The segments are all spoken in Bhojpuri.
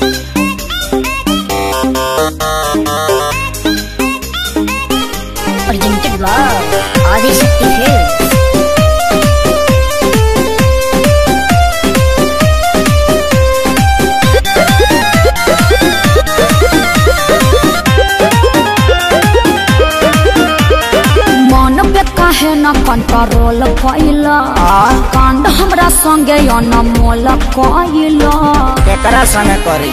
Presented by Adishakti Films. मन पे काहे न कंट्रोल कैला कांड हमरा संगे अनमोल कैला केकरा संगे करी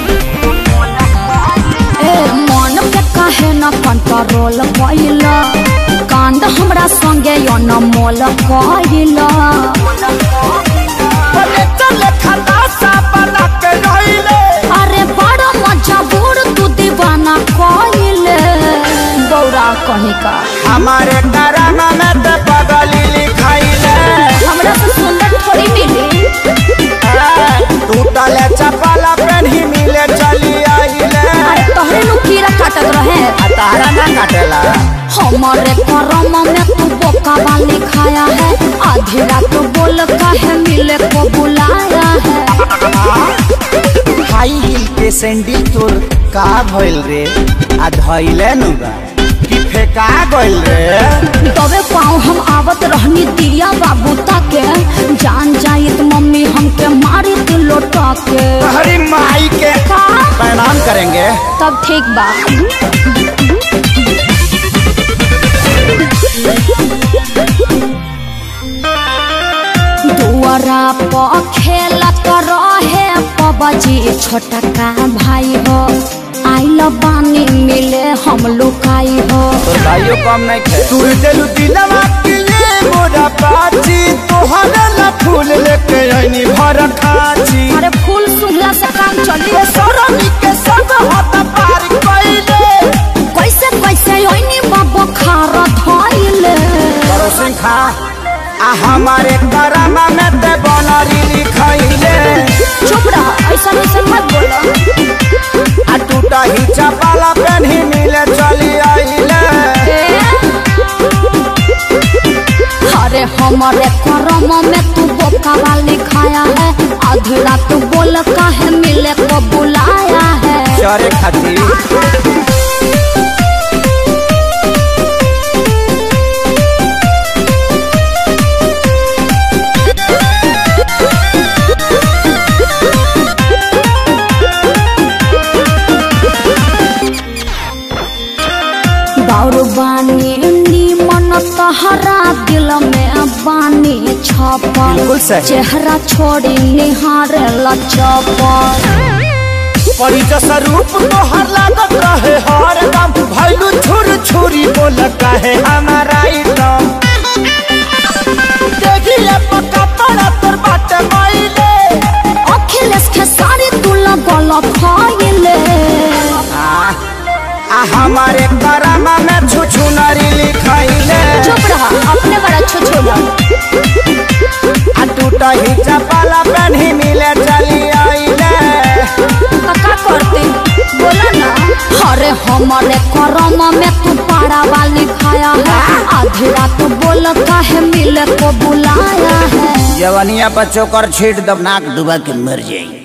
ए मन पे काहे न कंट्रोल कैला कांड हमरा संगे अनमोल कैला अरे बड़ा मजबूर तू दीवाना कैले गौरा कहीं का हमारे करामा में ते पगली लिखाइले हमरा से सुंदर थोड़ी मिली टूटले चपला पेन्ही मिले चली आइले अरे तोहरे नु कीड़ा काटत रहे आ तारा ना काटेला हमारे करम में तू बोका वाली खाया है आधी रात बोल काहे मिले को बुलाया है हाई हिल के सैंडल तोर का भइल रे आ धइले नु बा कि फेका गइल रे तबे पाँव हम आवत रहनी दिया बाबू ताके जान जाइत मम्मी हमके मारी तू लोटा के हरी माई के का प्रणाम करेंगे तब ठीक बा दुआरा पर खेलत रहे पबजी छोटा का भाई हो आइल बानी मिले हम लुकाई हो तोर भाइयों कम नहीं थे तू दिलु दिलवा के ये मोरा पाची तोहरा ला फूल लेके आईनी भर खाची अरे फूल सुंघला से काम चली सरनी के सब हाथ पार कइले कैसे कैसे ओइनी बाबा खार धइले करो सिंह खा आ हमारे करामा में ते बनरी लिखइले चुप रह ऐसा ऐसा मत बोलो आ टूटा ही चपाला पेन्ही मिले चली आइले अरे हमारे करम में तू बोका वाली खाया है आधी रात बोल काहे मिले को बुलाया है चरे खातिर बाउर बानी नीमन तहरा दिल में बानी छपल बिल्कुल सही। चेहरा छोड़ी निहारे लचपल परी जैसा रूप तोहर लागत रहे हर दम भैलू छुर छुरी बोल कहे हमारा एकदम देखिए पक्का पड़ा तोर बाटे माइले अखिलेश के सारी तू लगल फैले आ आ हमारे करामा में छुछु नरी लिखाइले चुप रहा अपने बड़ा छुछुला आ टूटा ही चपाला पेन्ही मिले चली आइले का करते बोला ना अरे हमारे करम में तू पारा वाली खाया है आधी रात बोल काहे मिले को बुलाया है जवनिया पर चोकर छीट दब नाक डुबा के मर जाई